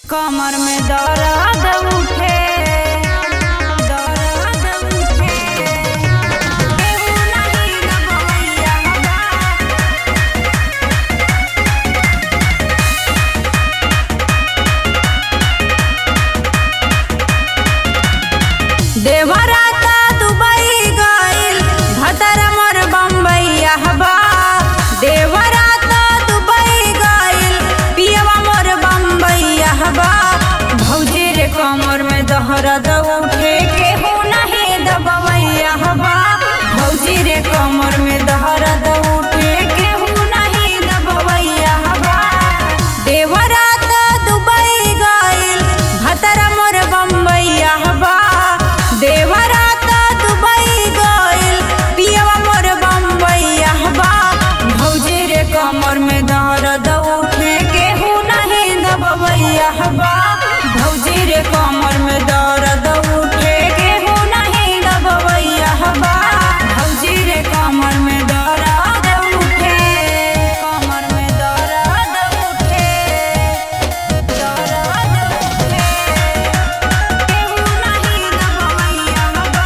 कमर में दर्द उठे दर्द उठे केहू नाही दबवैया बा देवराता दुबई गइल भतर मोर बम्बैया बा देवराता दुबई गइल पियवा मोर बम्बैया बा भौजी रे कमर में दहरद उठे केहू नहीं दबवैया बा भौजी रे कमर में दहरद उठे केहू नहीं दबवैया बा देवराता दुबई गइल भतर मोर बम्बैया बा देवराता दुबई गइल पियवा मोर बम्बैया बा भौजी रे कमर में दर्द उठे केहू नहीं दबवैया बा भौजी रे कमर में दर्द उठे केहू नहीं दबवैया बा भौजी रे कमर में दर्द उठे कमर में दर्द उठे दर्द उठे केहू नहीं दबवैया बा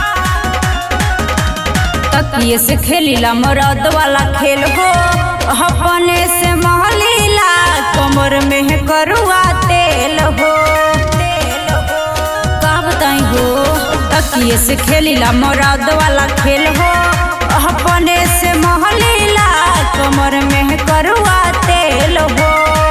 तकिए से खेलीला मरद वाला खेल हो अपने से महलीला कमर में है करुआ तेल हो का बताई हो तकिए से खेलीला मरद वाला खेल हो अपने से महलीला कमर में है करुआ तेल हो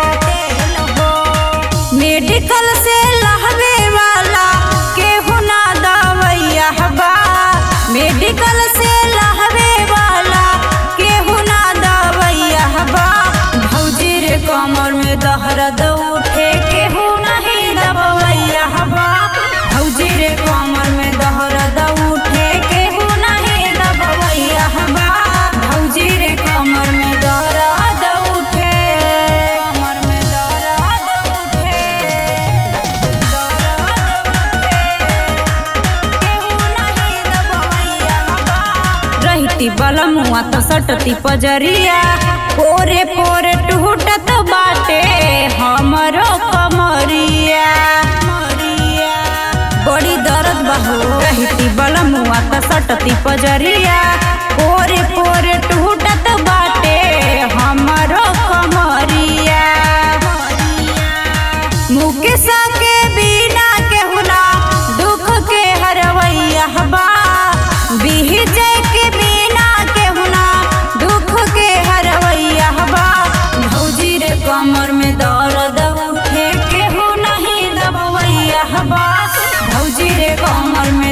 मेडिकल से लहवे वाला केहू ना दवैया बा मेडिकल से लहवे वाला केहू ना दवैया बा भौजी रे कमर में दहरद उठे केहू नहीं दबवैया बा भौजी रे कमर में दहरद उठे केहू नहीं दबवैया बा भौजी रे कमर में दर्द उठे कमर में दर्द उठे रहती बलमुआ तो सटती पजरिया पोरे पोरे टूटत बाटे हमरो कमरिया बड़ी दर्द बहो रहती बलमुआ तो सटती पजरिया पोरे पोरे टूटत बाटे हमरो कमरिया मुकेश के बिना केहुना दुख के हरवैया बा बिहजय के बिना केहुना दुख के हरवैया बा भौजी रे कमर में दर्द उठे केहू नहीं दबवैया बा भौजी रे कमर में